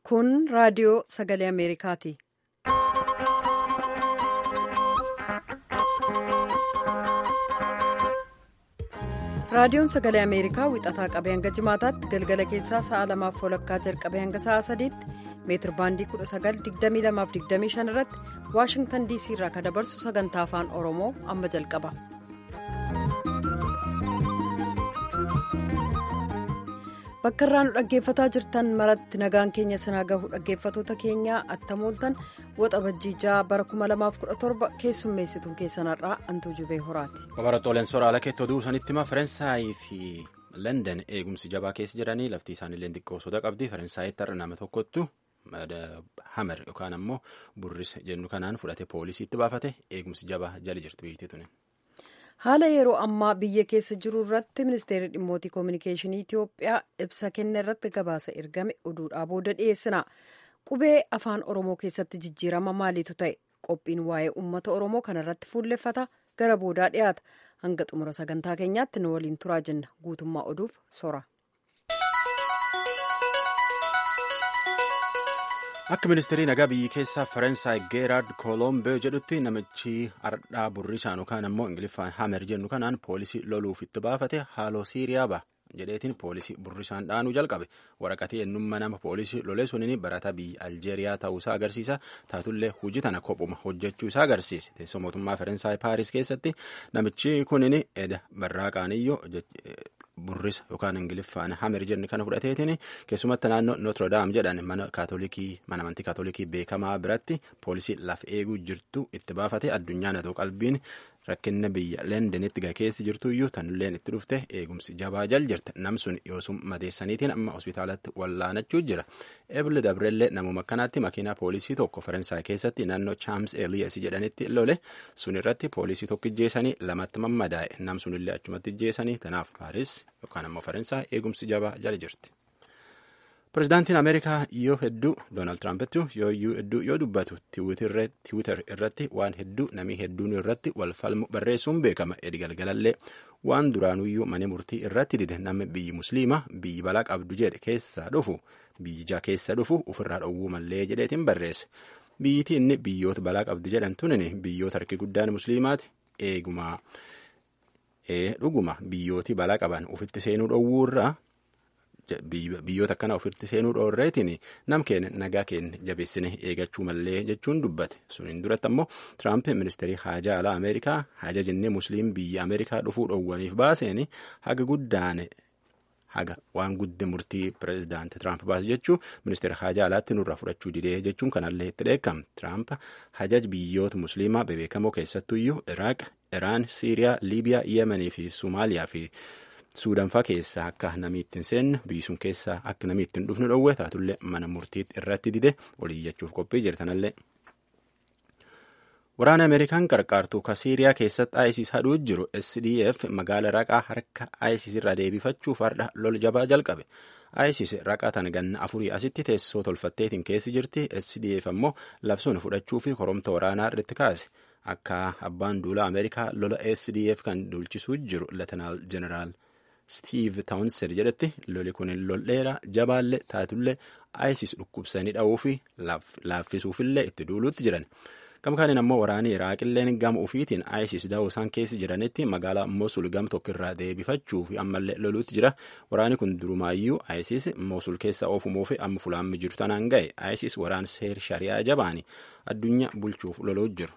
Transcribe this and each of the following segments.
Kun raadiyoo sagalee Ameerikaati. Raadiyoon sagalee Ameerikaa wixataa qabee hanga jimaataatti galgala keessaa sa'a lamaaf walakkaa jalqabee hanga sa'a sadiitti meetir baandii 1922-25 irratti waashingtan diisii irraa kan dabarsu sagantaa afaan oromoo amma jalqaba. bakka irraa nu dhaggeeffataa jirtan maratti nagaan keenya sinaa gahu dhaggeeffatoota keenyaa attamooltan woxa bajjiijaa bara 2017 keessummeessituun keessanarraa antuu jubee horaati. Babaratooleen soraala keettoo duusanitti hima Faransaayii fi London eegumsi jabaa keessa jiranii lafti isaaniillee xiqqoo soda qabdi Faransaayyitti har'a nama tokkottu hamer yookaan ammoo burris jennu kanaan fudhate poolisiitti baafate eegumsi jabaa jala jirti biyyattii tuni. haala yeroo ammaa biyya keessa jiru irratti ministeerri dhimmootii koominikeeshinii itiyoophiyaa ibsa kenna irratti gabaasa ergame oduudhaa booda dhiyeessina qubee afaan oromoo keessatti jijjiirama maaliitu ta'e qophiin waa'ee uummata oromoo kanarratti fuulleffata gara boodaa dhiyaata hanga xumura sagantaa keenyaatti nu waliin turaa jenna guutummaa oduuf sora. akka ministeerii nagaa biyyi keessaa faransaay geeraard koolombee jedhutti namichi ardhaa burrisaan yookaan ammoo ingiliffaan hamer jennu kanaan poolisii loluuf itti baafate haaloo siiriyaa ba'a jedheetiin poolisii burrisaan dhaanuu jalqabe waraqatii eenyummaa nama poolisii lolee suniin barataa biyya aljeeriyaa ta'uusaa agarsiisa taatullee hojii tana kophuma hojjechuu isaa agarsiise teessoo mootummaa faransaay paaris keessatti namichi kunin eda barraaqaaniyyoo burrisa yookaan ingiliffaan hamer jenni kana fudhateetiin keessumatti naannoo nootirodaam jedhan mana kaatolikii mana amantii kaatolikii beekamaa biratti poolisii lafa eeguu jirtu itti baafate addunyaan haa ta'u qalbiin rakkina biyya lendenitti gakeessi jirtu iyyuu tanilleen itti dhufte eegumsi jabaa jal jirte namsun yoosum madeessaniitiin amma hospitaalatti wallaanachuu jira ebile dabrellee namuma akkanaatti makiinaa poolisii tokko faransaay keessatti naannoo chaams eliyas jedhanitti lole sun irratti poolisii tokko ijjeessanii lamatti mammadaa'e nam sunillee achumatti ijjeessanii tanaaf paaris yookaan ammoo faransaay eegumsi jabaa jala jirti. Pireezidaantiin Ameerikaa yoo hedduu Doonaald Tiraampitti yoo hedduu yoo dubbatu tiwiitar irratti waan hedduu namii hedduun irratti wal falmu barreessuun beekama. Edi galgalallee waan duraanuyyuu mana murtii irratti dide namni biyyi musliima biyyi balaa qabdu jedhe keessaa dhufu biyyijaa keessa dhufu ofirraa dhowwuu mallee jedheetiin barreesse. Biyyittii inni biyyoota balaa qabdi jedhan tunin biyyoota harki guddaan musliimaati eeguma dhuguma biyyooti balaa qaban ofitti seenuu dhowwuurraa. biyyoota akkana ofitti seenuu dhoorreetiin nam keenya nagaa keenya jabeessine eegachuu mallee jechuun dubbate suniin duratti ammoo tiraamp ministeerii haajaa alaa ameerikaa haja jennee musliim biyya ameerikaa dhufuu dhoowwaniif baaseen haga guddaan haga waan guddi murtii pireezidaanti tiraamp baase jechuu ministeera haajaa alaatti nurraa fudhachuu didee jechuun kanallee itti dheekkam tiraamp hajaj biyyoota musliimaa bebeekamoo keessattuyyuu iraaq iraan siiriyaa liibiyaa yemenii fi somaaliyaa fi suudanfaa keessaa akka namni ittiin seenne biyyi sun keessaa akka namni ittiin dhufnu dhowwe taatullee mana murtiitti irratti dide oliyyachuuf qophii jirtanallee. Waraana Ameerikaan qarqaartuu ka Siiriyaa keessatti ISIS hadhuu jiru SDF magaala raqaa harka ISIS irraa deebifachuuf har'a lol jabaa jalqabe. ISIS raqaa tana ganna afurii asitti teessoo tolfatteetiin keessi jirti SDF ammoo labsuun fudhachuu fi koromta waraanaa irratti kaase. Akka abbaan duulaa Ameerikaa lola SDF kan duulchisuu jiru Latinaal Jeneraal. Steve Townsend jedhetti loli kun lol dheeraa jabaallee taatullee ISIS dhukkubsanii dha'uu fi laaffisuufillee itti duuluutti jiran. Gama kaaniin ammoo waraanii Iraaqilleen gama ofiitiin ISIS da'uu isaan keessa jiranitti magaalaa Mosul gam tokkirraa deebifachuu fi ammallee loluutti jira. Waraani kun durumaayyuu ISIS Mosul keessa oofumuu fi amma fulaammi jiru tanaan ga'e ISIS waraan seer shari'aa jabaani addunyaa bulchuuf loluu jiru.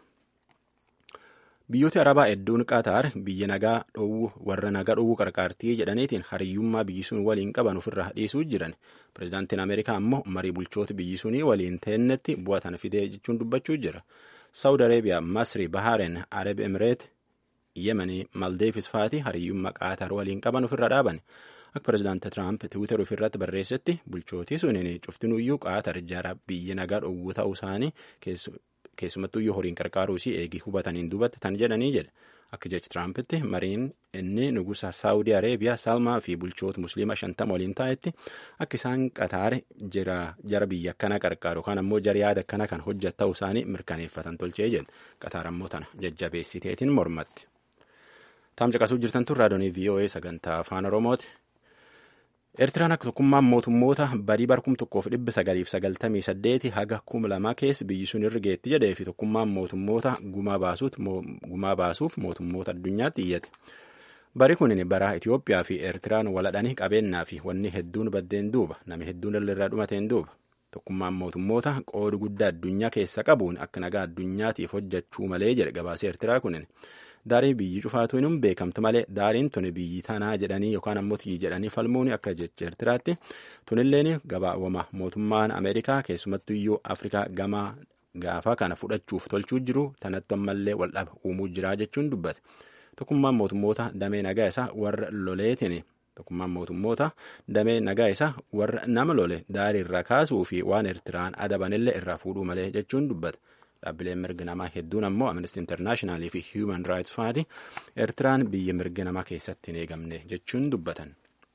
Biyyooti Arabaa hedduun Qaataar biyya nagaa dhowwu warra nagaa dhowwuu qarqaartii jedhaniitiin hariyyummaa biyyi sun waliin qaban ofirraa dhiisuu jiran. Pireezidaantiin Ameerikaa ammoo marii bulchoota biyyi sunii waliin teennetti bu'aa tana fidee jechuun dubbachuu jira. Saawud Areebiyaa, Masri, Bahaaren, Arab Emireet, Yemenii, Maldeefis faati hariyyummaa Qaataar waliin qaban ofirra dhaaban. Akka pireezidaanti Tiraamp Tiwiitar ofirratti barreessetti bulchootii suniin cuftinuyyuu Qaataar jara biyya nagaa dhowwuu ta'uu isaanii keessumattuu yoo horiin qarqaaruu si eegi hubataniin duubatti tan jedhanii jedha akka jechi tiraampiti mariin inni nugusa saawudii areebiyaa salmaa fi bulchoota musliima shantama waliin taa'etti akka isaan qataare jara biyya akkana qarqaaru yookaan ammoo jara yaada akkana kan hojjet ta'uu isaanii mirkaneeffatan tolchee jedha qataar ammoo tana jajjabeessiteetiin mormatti. taam caqasuu jirtan tun raadiyoo voa sagantaa afaan oromooti. Eertiraan akka tokkummaan mootummoota barii barkum tokkoof dhibba sagaliif sagaltamii saddeeti haga kuma lama keessa biyyi sun irra geetti jedhee fi tokkummaan mootummoota gumaa baasuuf mootummoota addunyaatti iyyate. Bari kunin bara Itoophiyaa fi Eertiraan waladhanii qabeenyaa fi wanni hedduun baddeen duuba namni hedduun irraa dhumateen duuba. Tokkummaan mootummoota qooda guddaa addunyaa keessa qabuun akka nagaa addunyaatiif hojjechuu malee jedhe gabaasee Eertiraa kunin. Daarii biyyi cufaatu hin beekamtu malee daariin tuni biyyi tanaa jedhanii yookaan ammoo tiyyi jedhanii falmuun akka jecha Eertiraatti tunilleen gabaawama mootummaan Ameerikaa keessumattuu iyyuu Afrikaa gamaa gaafa kana fudhachuuf tolchuu jiru tanatti ammallee waldhaba uumuu jira jechuun dubbate. Tokkummaan mootummoota damee nagaa isaa warra loleetiin tokkummaan mootummoota damee nagaa isaa warra nama lole daarii irraa kaasuu fi waan Eertiraan adabanillee irraa fuudhuu malee jechuun dubbate. Dhaabbileen mirga namaa hedduun ammoo Amnesty International fi Human Rights Faati Eertiraan biyya mirga namaa keessatti hin eegamne jechuun dubbatan.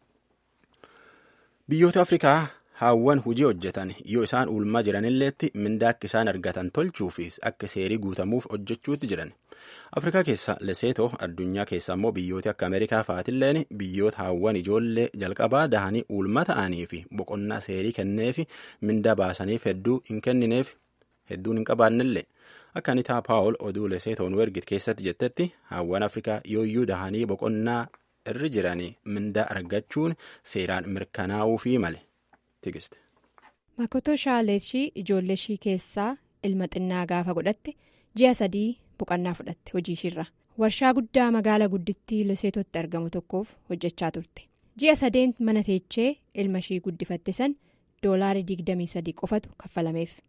Biyyoota Afrikaa haawwan hojii hojjetan yoo isaan ulmaa jiranilleetti mindaa akka isaan argatan tolchuu fi akka seerii guutamuuf hojjechuutti jiran. Afrikaa keessa Leseetoo addunyaa keessa ammoo biyyoota akka Ameerikaa fa'aatilleen biyyoota haawwan ijoollee jalqabaa dahanii ulma ta'anii fi boqonnaa seerii kenneefi mindaa baasaniif hedduu hin kennineef hedduun hin qabaannellee akka anitaa paawul oduu leseetoon wergit keessatti jettetti haawwan afrikaa yooyyuu dahanii boqonnaa irra jiranii mindaa argachuun seeraan mirkanaa'uu fi male tigiste. Makoto shaaleeshii ijoollee ishii keessaa ilma xinnaa gaafa godhatte ji'a sadii boqonnaa fudhatte hojii ishiirra warshaa guddaa magaala guddittii leseetootti argamu tokkoof hojjechaa turte ji'a sadeen mana teechee ilma ishii guddifatte san doolaarii digdamii sadii qofatu kaffalameef.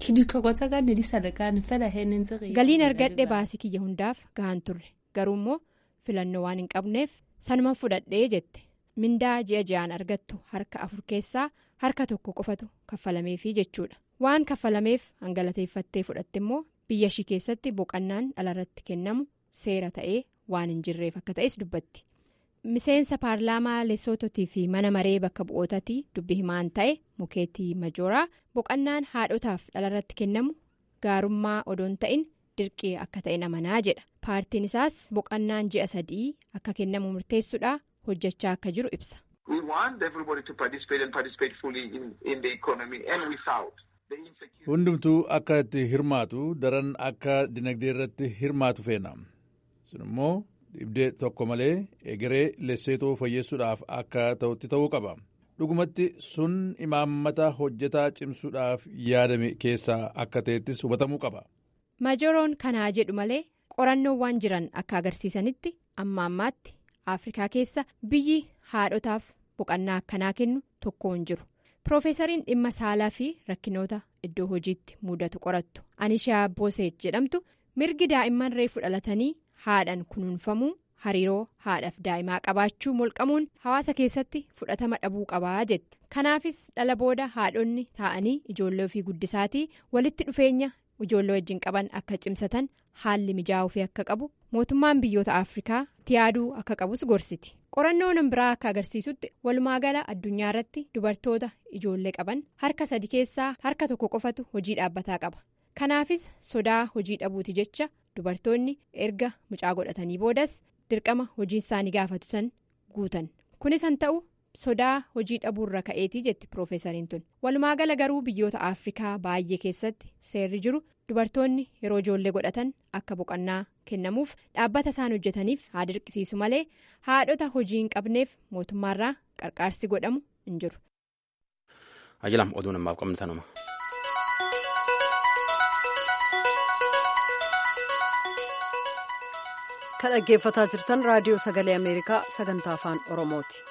galiin argadhe baasii kiyya hundaaf gahaan turre garuu immoo filannoo waan hin qabneef sanuma fudhadhee jette mindaa ji'a ji'aan argattu harka afur keessaa harka tokko qofatu kaffalameefi jechuudha waan kaffalameef hangalateeffattee fudhatte immoo biyya ishii keessatti boqonnaan dhalarratti kennamu seera ta'ee waan hin jirreef akka ta'es dubbatti. miseensa paarlaamaa leesoototii fi mana maree bakka bu'ootatii dubbi himaan ta'e mukeetii majooraa boqonnaan haadhotaaf dhalarratti kennamu gaarummaa odoon ta'in dirqii akka ta'e amanaa jedha paartiin isaas boqonnaan ji'a sadii akka kennamu murteessuudha hojjechaa akka jiru ibsa. hundumtuu akka itti hirmaatu daran akka dinagdee irratti hirmaatu feena sun immoo. dhibdee tokko malee egeree leesseetoo fayyeessuudhaaf akka ta'utti ta'uu qaba dhugumatti sun imaammata hojjetaa cimsuudhaaf yaadame keessaa akka ta'ettis hubatamuu qaba. majooroon kanaa jedhu malee qorannoowwan jiran akka agarsiisanitti amma ammaatti afrikaa keessa biyyi haadhotaaf boqonnaa akkanaa kennu tokko hin jiru piroofeesariin dhimma saalaa fi rakkinoota iddoo hojiitti mudatu qorattu anishaa booseet jedhamtu mirgi daa'imman reefu dhalatanii. haadhan kunuunfamuu hariiroo haadhaaf daa'imaa qabaachuu molqamuun hawaasa keessatti fudhatama dhabuu qabaa jette kanaafis dhala booda haadhonni taa'anii ijoollee ofii guddisaatii walitti dhufeenya ijoollee wajjin qaban akka cimsatan haalli mijaa'uu akka qabu mootummaan biyyoota afrikaa itti yaaduu akka qabus gorsiti qorannoon biraa akka agarsiisutti walumaagala addunyaa irratti dubartoota ijoollee qaban harka sadi keessaa harka tokko qofatu hojii dhaabbataa qaba kanaafis sodaa hojii dhabuuti jecha. dubartoonni erga mucaa godhatanii boodas dirqama hojii isaanii gaafatu san guutan kunis han ta'u sodaa hojii dhabuurra ka'eetii jetti piroofeesariin tun walumaagala garuu biyyoota afrikaa baay'ee keessatti seerri jiru dubartoonni yeroo ijoollee godhatan akka boqonnaa kennamuuf dhaabbata isaan hojjetaniif haa dirqisiisu malee haadhota hojii hin qabneef mootummaarraa qarqaarsi godhamu hin jiru. ajilam oduu namaaf qabnu tanuma. kan dhaggeeffataa jirtan raadiyoo sagalee ameerikaa sagantaa afaan oromooti.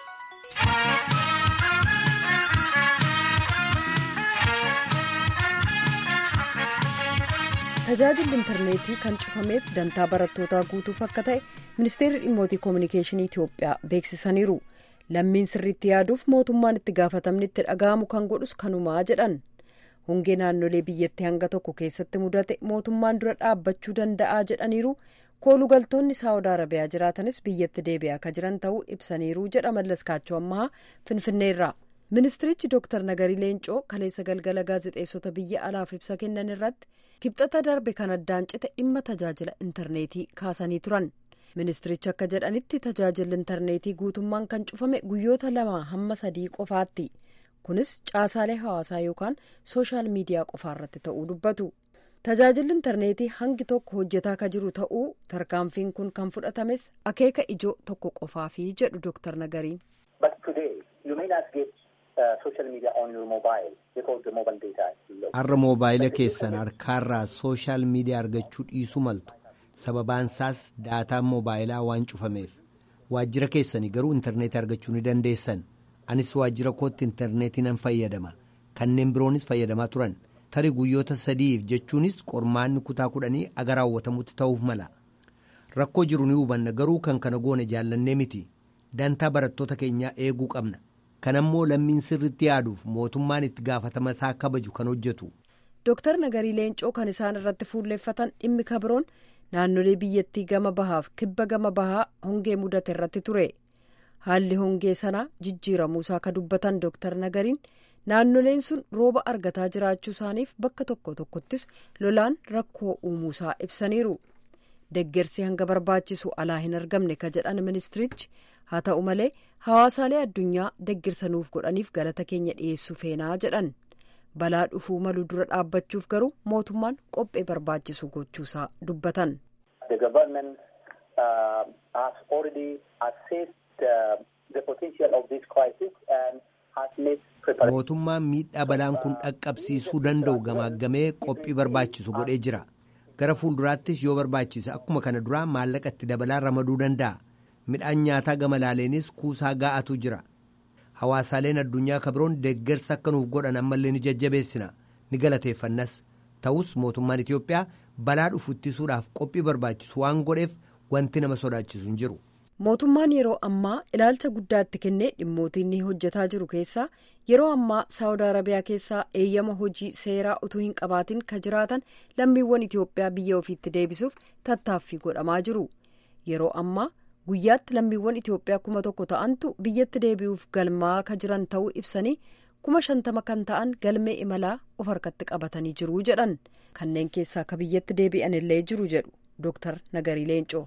tajaajilli intarneetii kan cufameef dantaa barattootaa guutuuf akka ta'e ministeerri dhimmootii koominikeeshinii itiyoophiyaa beeksisaniiru lammiin sirriitti yaaduuf mootummaan itti gaafatamni itti dhaga'amu kan godhus kanumaa jedhan hongee naannolee biyyattii hanga tokko keessatti mudate mootummaan dura dhaabbachuu danda'aa jedhaniiru. koolugaltoonni saawud arabiyaa jiraatanis biyyatti deebi'aa akka jiran ta'uu ibsaniiru jedha mallaskaachoo ammaa finfinneerraa ministirichi dooktar nagarii leencoo kaleessa galgala gaazexeessota biyya alaaf ibsa kennan irratti kibxata darbe kan addaan cite dhimma tajaajila intarneetii kaasanii turan ministirichi akka jedhanitti tajaajilli intarneetii guutummaan kan cufame guyyoota lama hamma sadii qofaatti kunis caasaalee hawaasaa yookaan sooshaal miidiyaa qofaa irratti ta'uu dubbatu tajaajilli intarneetii hangi tokko hojjetaa ka jiru ta'uu tarkaanfiin kun kan fudhatames akeeka ijoo tokko qofaafi jedhu dooktar nagariin. har'a moobaayila keessan harkaarraa sooshaal miidiyaa argachuu dhiisuu maltu sababaan isaas daataan moobaayilaa waan cufameef waajjira keessanii garuu intarneetii argachuu ni dandeessan anis waajjira kootti intarneetii nan fayyadama kanneen biroonis fayyadamaa turan tarii guyyoota sadiif jechuunis qormaanni kutaa kudhanii aga raawwatamutti ta'uuf mala rakkoo jiru ni hubanna garuu kan kana goone jaallannee miti dantaa barattoota keenyaa eeguu qabna. kanammoo lammiin sirritti yaaduuf mootummaan itti gaafatama isaa kabaju kan hojjetu. Dooktar Nagarii Leencoo kan isaan irratti fuulleeffatan dhimmi kabiroon naannolee biyyattii gama bahaaf kibba gama bahaa hongee mudate irratti ture. Haalli hongee sanaa jijjiiramuusaa ka dubbatan Dooktar Nagariin naannoleen sun rooba argataa jiraachuu isaaniif bakka tokko tokkottis lolaan rakkoo uumuusaa ibsaniiru. Deggersi hanga barbaachisu alaa hin argamne ka jedhan ministirichi haa ta'u malee hawaasaalee addunyaa deggersa nuuf godhaniif galata keenya dhiyeessuu feenaa jedhan balaa dhufuu malu dura dhaabbachuuf garuu mootummaan qophee barbaachisu gochuusaa dubbatan. mootummaan miidhaa balaan kun dhaqqabsiisuu danda'u gamaaggamee qophii barbaachisu godhee jira gara fuulduraattis yoo barbaachise akkuma kana duraa maallaqa itti dabalaa ramaduu danda'a. midhaan nyaataa gama laaleenis kuusaa gaa'atu jira hawaasaaleen addunyaa kabiroon deeggarsa akka nuuf godhan ammallee ni jajjabeessina ni galateeffannas ta'us mootummaan itiyoophiyaa balaa dhufu ittisuudhaaf qophii barbaachisu waan godheef wanti nama sodaachisu hin jiru. mootummaan yeroo ammaa ilaalcha guddaa itti kennee dhimmootii inni hojjetaa jiru keessaa yeroo ammaa saawud arabiyaa keessaa eeyyama hojii seeraa utuu hin qabaatin ka jiraatan lammiiwwan itiyoophiyaa biyya ofiitti deebisuuf tattaaffii godhamaa jiru yeroo ammaa. guyyaatti lammiiwwan itiyoophiyaa kuma tokko ta'antu biyyatti deebi'uuf galmaa ka jiran ta'uu ibsanii kuma shantama kan ta'an galmee imalaa of harkatti qabatanii jiru jedhan kanneen keessaa ka biyyatti deebi'an illee jiru jedhu dooktar nagarii leencoo.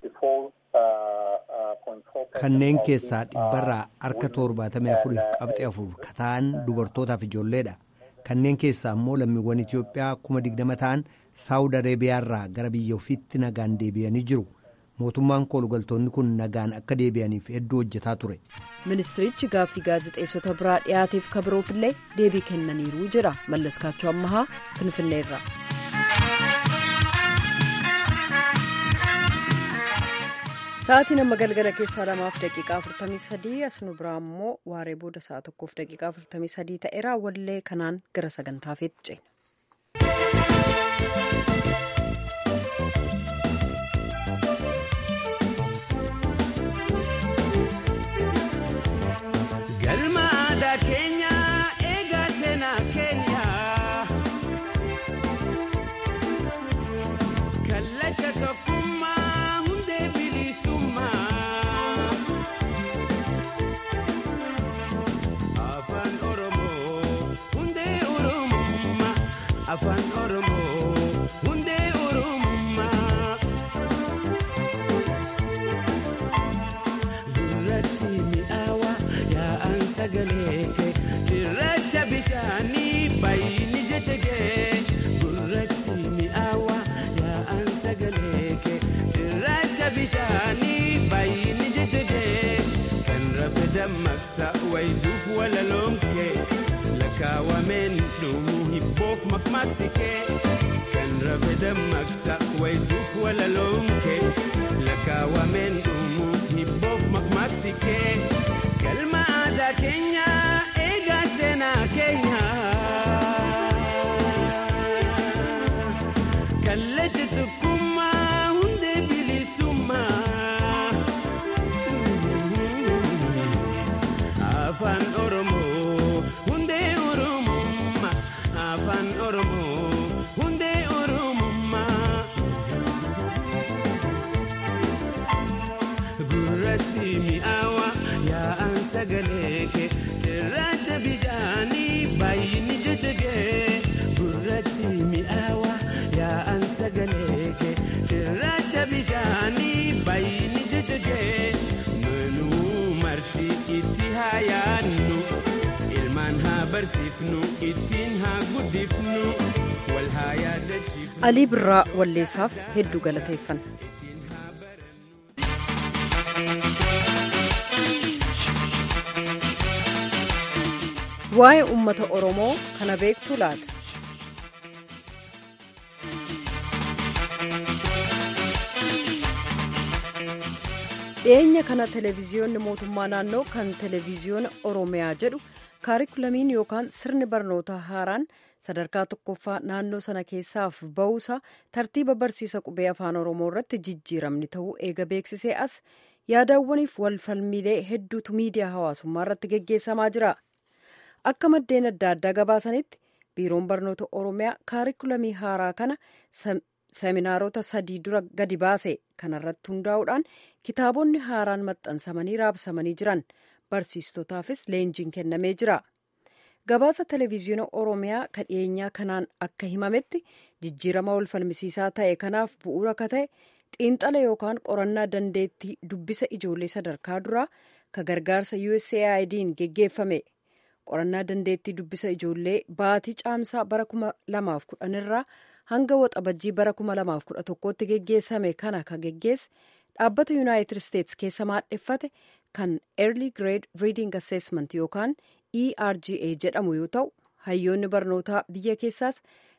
kanneen keessaa dhibbarraa harka torbaatamii afurii qabxii afur ka ta'an dubartootaaf ijoolleedha kanneen keessaa immoo lammiiwwan itiyoophiyaa kuma digdama ta'an saawud areebiyaarraa gara biyya ofiitti nagaan deebi'anii jiru. mootummaan koolugaltoonni kun nagaan akka deebi'aniif hedduu hojjetaa ture. ministirichi gaaffii gaazexeessota biraa dhiyaateef kabiroofillee deebii kennaniiru jira mallaskaachuu ammahaa finfinneerra. sa'aatiin amma galgala keessaa lamaaf daqiiqaa afurtamii sadii as nu biraa immoo waaree booda sa'a tokkoof daqiiqaa afurtamii sadii ta'eera wallee kanaan gara sagantaafeetti ceena. afaan oromoo hundee oromummaa gurratti mi'aawa yaa'an sagalee kee cirracha bishaanii baay'ini jechegee gurratti mi'aawa yaa'an sagalee kee cirracha bishaanii baay'ini jechegee kan rafe dammaqsa wayituuf walaloomkee. kaawwameen dhumuu hibboof makmaaksikee kan rafe dammaqsa wayituuf walaloomkee lakaawwameen dhumuu hibboof makmaaksikee galma aadaa keenya eegaa seenaa keenya kallacha tokkummaa hundee bilisummaa afaan oromoo. afaan oromoo hundee oromummaa jee manuu marti itti haa yaadnu ilmaan haa barsiifnu ittiin haa guddifnu wal haa yaadachiifnu. alii birraa walleessaaf hedduu galateeffanna. waa'ee uummata oromoo kana beektu laata. dhiyeenya kana televiziyoonni mootummaa naannoo kan televiziyoona oromiyaa jedhu kaarikulamiin yookaan sirni barnootaa haaraan sadarkaa tokkoffaa naannoo sana keessaaf ba'uusaa tartiiba barsiisa qubee afaan oromoo irratti jijjiiramni ta'uu eega beeksisee as yaadawwaniif walfalmiilee hedduutu miidiyaa hawaasummaa irratti geggeessamaa jira akka maddeen adda addaa gabaasanitti biiroon barnoota oromiyaa kaarikulamii haaraa kana seminaarota sadii dura gadi baase kanarratti hundaa'uudhaan kitaabonni haaraan maxxansamanii raabsamanii jiran barsiistotaafis leenjiin kennamee jira gabaasa televiziyoona oromiyaa kan dhiyeenyaa kanaan akka himametti jijjiirama wal falmisiisaa ta'e kanaaf bu'uura ka ta'e xiinxala yookaan qorannaa dandeettii dubbisa ijoollee sadarkaa duraa ka gargaarsa USAID'n geggeeffame qorannaa dandeettii dubbisa ijoollee baatii caamsaa bara 2010 irraa hanga waxabajjii bara 2011tti geggeessame kana ka geggeesse dhaabbata yuunaayitid isteetsi keessa maadheffate kan early grade reading assessment yookaan erga jedhamu yoo ta'u hayyoonni barnootaa biyya keessaas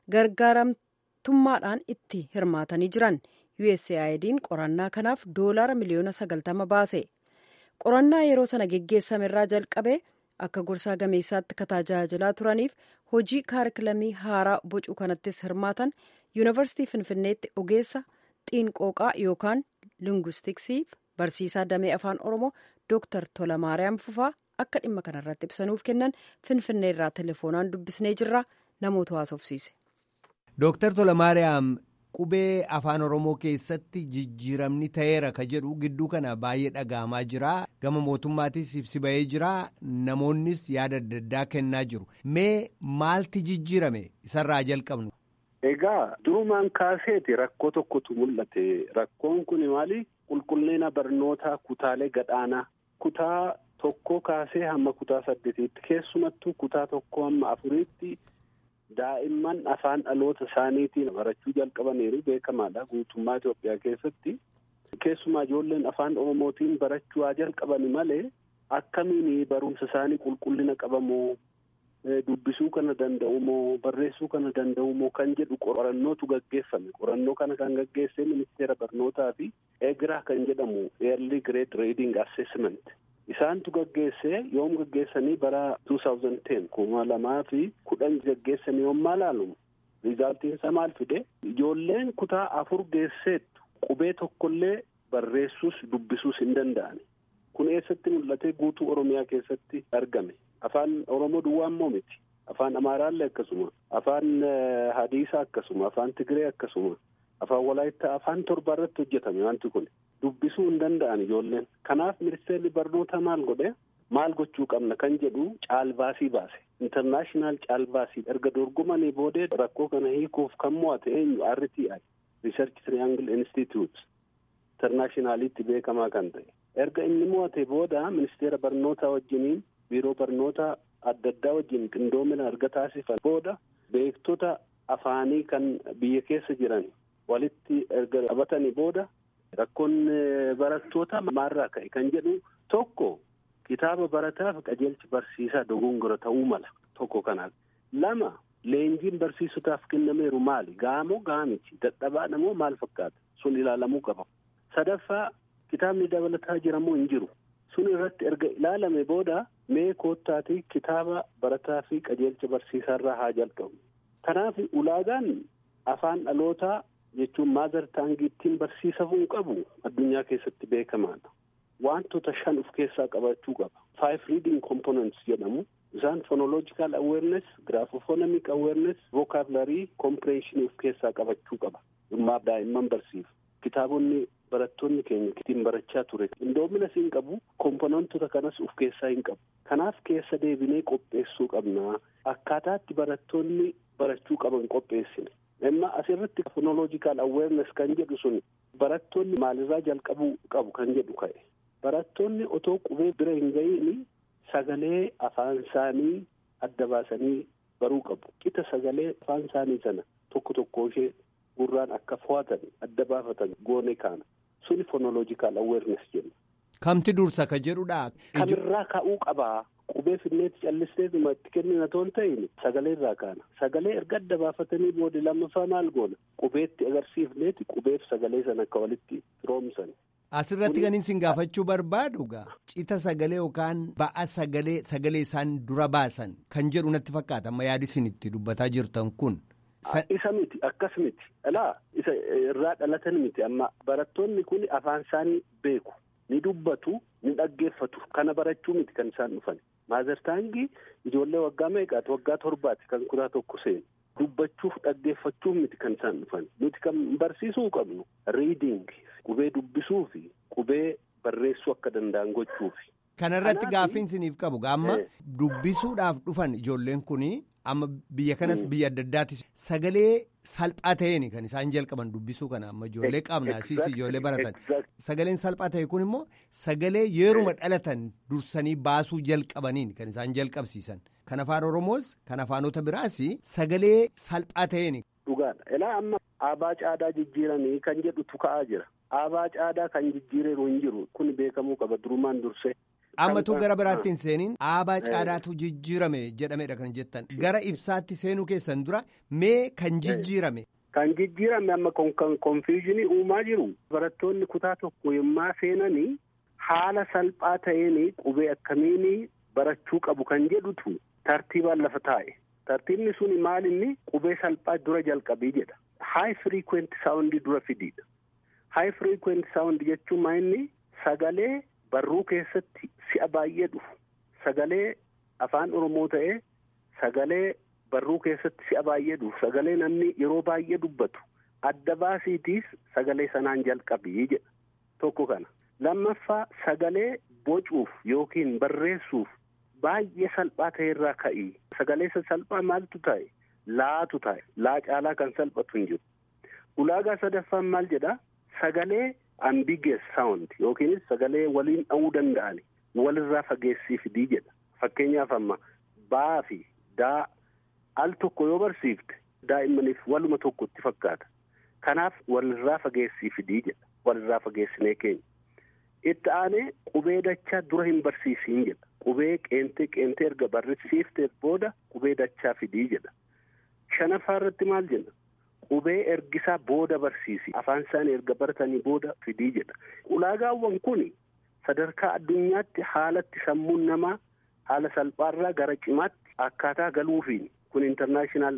gargaaramtummaadhaan itti hirmaatanii jiran usaid'n qorannaa kanaaf doolaara miliyoona 90 baase qorannaa yeroo sana geggeessame irraa jalqabee akka gorsaa gameessaatti ka tajaajilaa turaniif hojii kaarikilamii haaraa bocuu kanattis hirmaatan yuunivarsiitii finfinneetti ogeessa xiinqooqaa yookaan linguistiksiif barsiisaa damee afaan oromoo dooktar tolamaariyaam fufaa akka dhimma kanarratti ibsanuuf kennan finfinnee irraa telefoonaan dubbisnee jirra namoota haasofsiise. dooktar tolamaariyaam qubee afaan oromoo keessatti jijjiiramni ta'eera ka jedhu gidduu kana baay'ee dhaga'amaa jira gama mootummaatis ibsi ba'ee jira namoonnis yaada adda addaa kennaa jiru mee maalti jijjiirame isarraa jalqabnu. Egaa durumaan kaaseeti rakkoo tokkotu mul'ate rakkoon kun maali qulqullina barnootaa kutaalee gadaanaa kutaa tokkoo kaasee hamma kutaa saddeetiitti keessumattuu kutaa tokkoo hamma afuriitti. daa'imman afaan dhaloota isaaniitiin barachuu jalqabaniiru beekamaadha guutummaa Itoophiyaa keessatti keessumaa ijoolleen afaan oromootiin barachuu haa jalqabani malee akkamiin barumsa isaanii qulqullina qabamoo dubbisuu kana danda'u moo barreessuu kana danda'u moo kan jedhu qorannootu gaggeeffame qorannoo kana kan gaggeesse ministeera barnootaa fi eegiraa kan jedhamu early grade reading assessment isaantu gaggeesse yoom gaggeessanii bara 2010 kuma lamaa fi kudhan gaggeessanii yommaa laalu rizaaltiin isaa maal fide ijoolleen kutaa afur geesseettu qubee tokkollee barreessuus dubbisuus hin danda'ani kun eessatti mul'ate guutuu oromiyaa keessatti argame afaan oromoo duwwaa immoo miti afaan amaaraallee akkasuma afaan hadiisaa akkasuma afaan tigiree akkasuma afaan walaayittaa afaan torba irratti hojjetame wanti kun dubbisuu hin danda'an ijoolleen kanaaf ministeerri barnoota maal godhe maal gochuu qabna kan jedhu caalbaasii baase intarnaashinaal caalbaasii erga dorgomanii boodee rakkoo kana hiikuuf kan mo'ate eenyu RTI Research Triangle Institute intarnaashinaalitti beekamaa kan ta'e erga inni mo'ate booda ministeera barnootaa wajjiniin biiroo barnoota adda addaa wajjin qindoomina erga taasifan booda beektota afaanii kan biyya keessa jiran walitti erga qabatanii booda rakkoon barattoota maalirraa ka'e kan jedhu tokko kitaaba barataaf qajeelchi barsiisaa dogongora ta'uu mala tokko kanaaf lama leenjiin barsiisotaaf kennameeru maali gaamoo gaamichi dadhabaadha moo maal fakkaata sun ilaalamuu qaba sadaffaa kitaabni dabalataa jiramoo hin jiru sun irratti erga ilaalame booda mee koottaatii kitaaba barataa fi qajeelcha barsiisaarraa haa jalqabu kanaaf ulaagaan afaan dhalootaa jechuun maazar taangii ittiin barsiisamuu qabu addunyaa keessatti beekamaadha wantoota shan of keessaa qabachuu qaba five reading components jedhamu isaan phonological awareness graphophonemic awareness vocabulary comprehension of keessaa qabachuu qaba dhimmaa daa'imman barsiisu kitaabonni barattoonni keenya ittiin barachaa ture qindoomina siin qabu komponentota kanas of keessaa hin qabu kanaaf keessa deebinee qopheessuu qabna akkaataatti barattoonni barachuu qaban qopheessine amma asirratti phonological awareness kan jedhu sun barattoonni maalirraa jalqabuu qabu kan jedhu ka'e. Barattoonni otoo qubee bira hin ga'iin sagalee afaan isaanii adda baasanii baruu qabu. Qixa sagalee afaan isaanii sana tokko tokko ishee gurraan akka fo'atan adda baafatan goone kaana. Suni fonoloojikaal aweernes jenna. Kamti dursa ka jedhudha. Kamirraa ka'uu qabaa. Qubee finneetti callisteetuma itti kennina toon ta'in sagalee irraa kaana. Sagalee erga adda baafatanii booda lammaffaa maal goona? Qubeetti agarsiifneeti qubeef sagalee sana akka walitti firoomsan. Asirratti kan isin gaafachuu barbaadu gaa cita sagalee yookaan ba'a sagalee sagalee isaan dura baasan kan jedhu natti fakkaata amma yaadi isin itti dubbataa jirtan kun. Isa miti akkas miti alaa isa irraa dhalatan miti amma barattoonni kun afaan isaanii beeku ni dubbatu ni dhaggeeffatu kana barachuu miti kan isaan dhufan maazartaangii ijoollee waggaa meeqaati waggaa torbaati kan kutaa tokko seenu dubbachuuf dhaggeeffachuuf miti kan isaan dhufan nuti kan barsiisuu qabnu riiding qubee dubbisuu fi qubee barreessuu akka danda'an gochuufi. Kanarratti gaaffiin isiniif qabu gaamma dubbisuudhaaf dhufan ijoolleen kun amma biyya kanas biyya adda addaatti sagalee salphaa ta'een kan isaan jalqaban dubbisuu kana amma ijoollee qabna siis ijoollee baratan sagaleen salphaa ta'e kun immoo sagalee yeruma dhalatan dursanii baasuu jalqabaniin kan isaan jalqabsiisan kan afaan oromoos kan afaanota biraas sagalee salphaa ta'een. Dhugaadha. Ilaa amma aabaa caadaa jijjiiranii kan jedhutu ka'aa jira. Aabaa caadaa kan jijjiireeru hin jiru kun beekamuu qaba durumaan dursee. Ammatu gara biraatti hin seeniin aabaa caadaatu jijjiirame jedhamedha kan jettan gara ibsaatti seenuu keessan dura mee kan jijjiirame. Kan jijjiirame amma kan konfiizinii uumaa jiru barattoonni kutaa tokko yommaa seenanii haala salphaa ta'een qubee akkamiin barachuu qabu kan jedhutu tartiibaan lafa taa'e. Tartiibni sun maal inni qubee salphaa dura jalqabii jedha. Haay firiikweenti saawundii dura fidiidha. Haay firiikweenti saawundii jechuun maa inni sagalee barruu keessatti si'a baay'ee dhufu. Sagalee afaan Oromoo ta'ee sagalee barruu keessatti si'a baay'ee dhufu. Sagalee namni yeroo baay'ee dubbatu. Adda baasiitiis sagalee sanaan jalqabii jedha. Tokko kana. Lammaffaa sagalee bocuuf yookiin barreessuuf baay'ee salphaa ta'e irraa ka'ii. Sagalee salphaa maaltu ta'e? Laatu ta'e. Laa caalaa kan salphatu hin jiru. Ulaagaa sadaffaan maal jedhaa? Sagalee ambiguous sound yookiinis sagalee waliin dha'uu danda'an walirraa fageessii fidii jedha. Fakkeenyaaf amma baa fi daa al tokko yoo barsiifte daa'immaniif waluma tokkotti fakkaata. Kanaaf walirraa fageessii fidii jedha. Walirraa fageessinee keenya. Itti aanee qubee dachaa dura hin barsiisiin jedha. Qubee qeentee qeentee erga barsiifteef booda qubee dachaa fidii jedha. Shanaffaa irratti maal jenna? Qubee ergisaa booda barsiisi. Afaan isaanii erga baratanii booda fidii jedha. Ulaagaawwan kun sadarkaa addunyaatti haalatti sammuun namaa haala salphaarraa gara cimaatti akkaataa galuufiin kun intarnaashinaal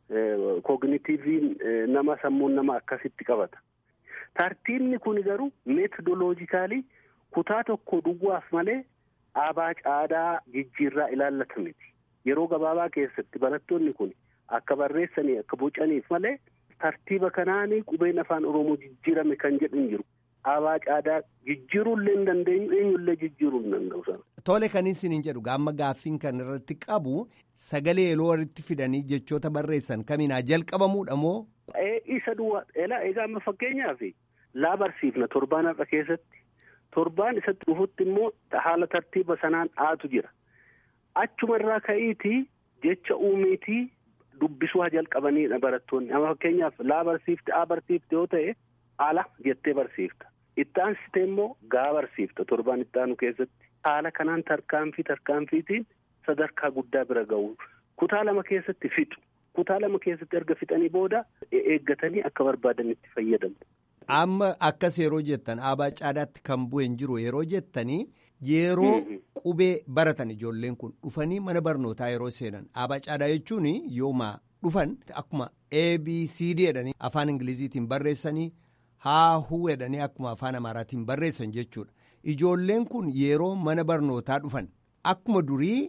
kognitiiviin nama sammuun nama akkasitti qabata. Tartiibni kun garuu meetodoloojikaalii kutaa tokko duwwaaf malee aabaa caadaa jijjiirraa ilaallata miti. Yeroo gabaabaa keessatti barattoonni kun akka barreessanii akka bocaniif malee tartiiba kanaanii qubeen afaan Oromoo jijjiirame kan jedhu hin jiru. Aabaa caadaa jijjiiruullee hin dandeenyu eenyullee jijjiiruu hin danda'u sana. Tole kan isin jedhu gaamma gaaffiin kan irratti qabu sagalee yeroo walitti fidanii jechoota barreessan kamiinaa jalqabamuudha moo? Isa duwwaa egaa amma fakkeenyaaf laa barsiifna torbaan har'a keessatti torbaan isatti dhufutti immoo haala tartiiba sanaan aatu jira. Achuma irraa ka'iitii jecha uumiitii dubbisuu haa jalqabaniidha barattoonni. Amma fakkeenyaaf laa barsiifte aa barsiifte yoo ta'e ala jettee barsiifta. Itti aansitee immoo gaa barsiifta torbaan itti aanu keessatti. Haala kanaan tarkaanfii tarkaanfiitiin sadarkaa guddaa bira ga'u. Kutaa lama keessatti fixu. Kutaa lama keessatti erga fixanii booda eeggatanii akka barbaadanitti fayyadamu. Amma akkas yeroo jettan aabaa caadaatti kan bu'een jiru yeroo jettanii yeroo qubee baratan ijoolleen kun dhufanii mana barnootaa yeroo seenan aabaa caadaa jechuun yooma dhufan akkuma ABCD jedhanii afaan Ingiliziitiin barreessanii haahuu jedhanii akkuma afaan Amaaraatiin barreessan jechuudha. Ijoolleen kun yeroo mana barnootaa dhufan akkuma durii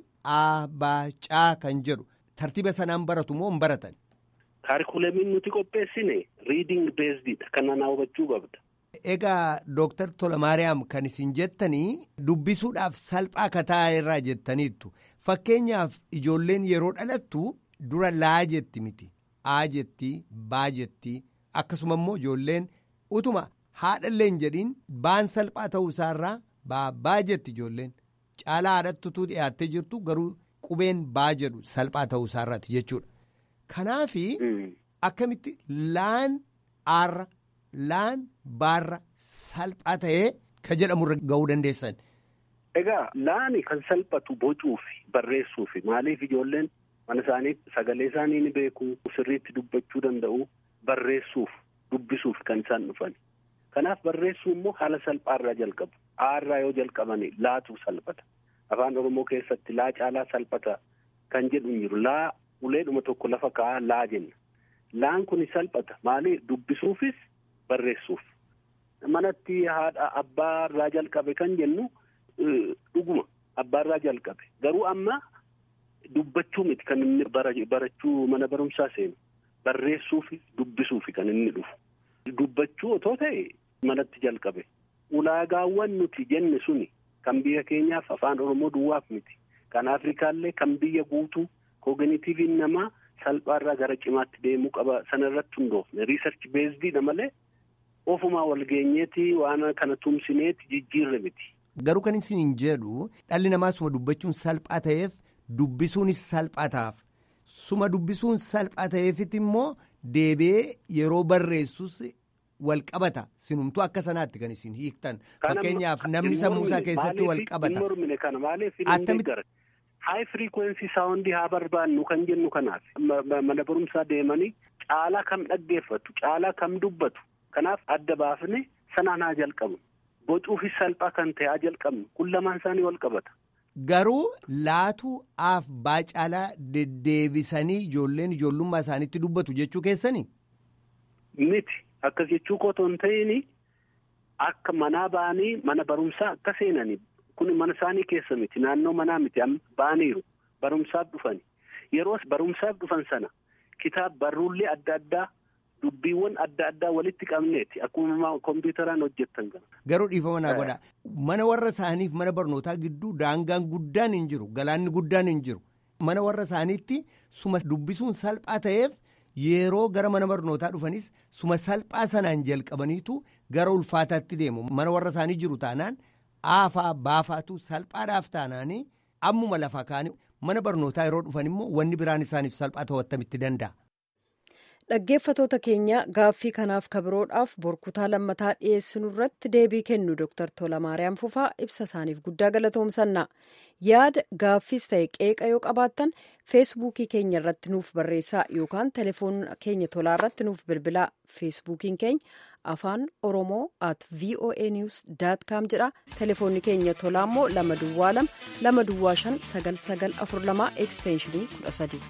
aabaa kan jedhu tartiiba sanaan baratu moo hin baratan? Kaarikuleemiin nuti qopheessine riiding beesdiidha. Kan nanaa hubachuu qabda. Egaa Dooktar Tolamaariyaam kan isin jettanii dubbisuudhaaf salphaa akka ta'e irraa jettaniittu. Fakkeenyaaf ijoolleen yeroo dhalattu dura laa jetti miti. Aa jetti, baa jetti. Akkasuma immoo ijoolleen utuma haadhallee hin jedhiin baan salphaa ta'uu isaarraa baabbaa jetti ijoolleen caalaa haadhattutuu dhiyaattee jirtu garuu qubeen baa jedhu salphaa ta'uu isaarraati jechuudha. Kanaafi akkamitti laan aarra laan baarra salphaa ta'ee ka jedhamurra ga'uu dandeessan. Egaa laani kan salphatu bocuufi barreessuufi maaliif ijoolleen mana isaaniitti sagalee isaanii ni beeku sirriitti dubbachuu danda'u barreessuuf dubbisuuf kan isaan dhufan. Kanaaf barreessuu immoo haala salphaarraa jalqabu. Aarraa yoo jalqabani laatu salphata. Afaan Oromoo keessatti laa caalaa salphata kan jedhu hin jiru. Laa uleedhuma tokko lafa kaa'aa laa jenna. Laan kun salphata. Maali dubbisuufis barreessuuf. Manatti haadha abbaarraa jalqabe kan jennu dhuguma abbaarraa jalqabe. Garuu amma dubbachuu miti kan inni barachuu mana barumsaa seenu. Barreessuufi dubbisuufi kan inni dhufu. Dubbachuu otoo ta'e manatti jalqabe. Ulaagaawwan nuti jenne suni kan biyya keenyaaf afaan Oromoo duwwaaf miti. Kan Afrikaallee kan biyya guutuu kooginiitiiviin namaa salphaarraa gara cimaatti deemuu qaba sanarratti hundoofne riisarchi beezdiidha malee ofumaa walgeenyeeti waan kana tumsineeti jijjiirre miti. Garuu kan isin jedhu dhalli namaa suma dubbachuun salphaa ta'eef dubbisuunis salphaa ta'aaf suma dubbisuun salphaa ta'eefit immoo deebi'ee yeroo barreessus wal qabata sinumtuu akka sanaatti kan isin hiiktan fakkeenyaaf namni sammuusaa keessatti wal qabata. Mormine kana maaliif hin gara haay firiikwensii saawundii haa barbaannu kan jennu kanaaf mana barumsaa deemanii caalaa kam dhaggeeffatu caalaa kam dubbatu kanaaf adda baafne sanaan haa jalqabnu bocuufis salphaa kan ta'e haa jalqabnu kun lamaan isaanii wal qabata. Garuu laatu aaf baacaalaa deddeebisanii ijoolleen ijoollummaa isaaniitti dubbatu jechuu keessanii? Miti akkas jechuu kotoo hin ta'in akka manaa ba'anii mana barumsaa akka seenanii kun mana isaanii keessa miti naannoo manaa miti ba'aniiru barumsaaf dhufani yeroo barumsaaf dhufan sana kitaaba barruullee adda addaa dubbiiwwan adda addaa walitti qabneeti akkuma kompiitaraan hojjettan kana. Garuu dhiifama naa godha mana warra isaaniif mana barnootaa gidduu daangaan guddaan hin jiru galaanni guddaan hin jiru mana warra isaaniitti suma dubbisuun salphaa ta'eef yeroo gara mana barnootaa dhufanis suma salphaa sanaan jalqabaniitu gara ulfaataatti deemu mana warra isaanii jiru taanaan aafaa baafaatu salphaadhaaf taanaanii ammuma lafa kaanii mana barnootaa yeroo dhufan immoo wanni biraan isaaniif salphaa ta'uu attamitti danda'a. Dhaggeeffatoota keenya gaaffii kanaaf kabiroodhaaf borkutaa lammataa dhiyeessinu irratti deebii kennu Dr. Tolamaariyaam Fufaa ibsa isaaniif guddaa galatoomsanna. Yaada gaaffiis ta'e qeeqa yoo qabaattan feesbuukii keenya irratti nuuf barreessaa yookaan telefoona keenya tolaa irratti nuuf bilbilaa. Feesbuukiin keenya afaan oromoo at voa news com jedha. Telefoonni keenya tolaa immoo lama duwwaa lama lama duwwaa shan sagal sagal afur lamaa ekstenshinii kudha sadi.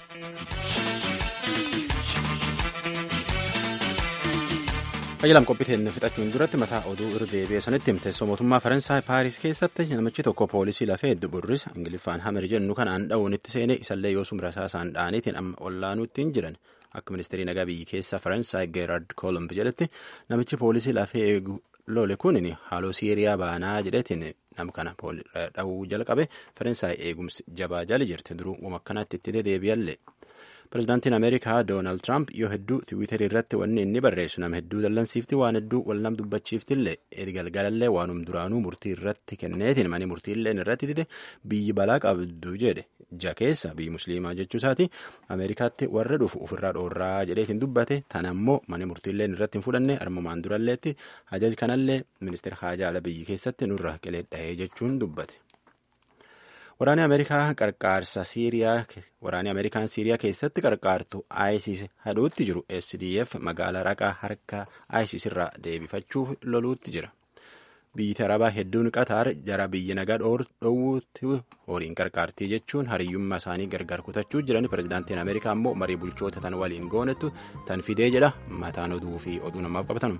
Qayyalam qophiiteen fixachuun duratti mataa oduu irra deebi'ee sanitti teessoo mootummaa Faransaay Paaris keessatti namichi tokko poolisii lafee burris Ingiliffaan hamer jennu kanaan dha'uun itti seene isallee yoo sumra isaasaan dha'aniitiin amma ollaanuutti hin jiran akka ministeerii nagaa biyyi keessaa Faransaay Geerard Kolomb jedhetti namichi poolisii lafee eegu lole kun haaloo Siiriyaa baanaa jedhetiin nama kana dha'uu jalqabe Faransaay eegumsi jabaa jali jirti duruu wama akkanaatti itti deebi'allee. Pireezidaantiin Ameerikaa Doonaald Tiraamp yoo hedduu tiwiitarii irratti wanni inni barreessu nama hedduu dallansiifti waan hedduu wal nam dubbachiiftillee galgalallee waanum duraanuu murtii irratti kenneetiin mani murtiillee irratti dide biyyi balaa qabdu jedhe ja keessa biyyi musliimaa jechuu isaati Ameerikaatti warra dhufu ofirraa dhoorraa jedheetiin dubbate tan ammoo mani murtiillee irratti hin fudhanne armumaan duralleetti hajaj kanallee ministeera haajaa biyyi keessatti nurra qilee dhahee jechuun dubbate. Waraanni Ameerikaa qarqaarsa Siiriyaa waraanni Ameerikaan Siiriyaa keessatti qarqaartu ISIS hadhuutti jiru SDF magaalaa raqaa harka ISIS irraa deebifachuuf loluutti jira. Biyyi Arabaa hedduun Qatar jara biyya nagaa dhoowwuutti horiin qarqaartii jechuun hariyyummaa isaanii gargar kutachuu jiran pireezidaantiin Ameerikaa immoo marii bulchoota tan waliin goonettu tan fidee jedha mataan oduu fi oduu namaaf qabatanu.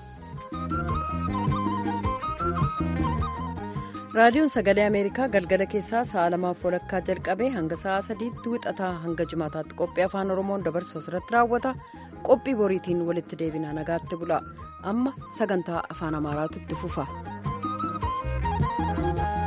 raadiyoon sagalee ameerikaa galgala keessaa sa'a lamaaf walakkaa jalqabee hanga sa'a sadiitti wixataa hanga jimaataatti qophii afaan oromoon dabarsu asirratti raawwata qophii boriitiin walitti deebinaa nagaatti bula amma sagantaa afaan amaaraatu itti fufa.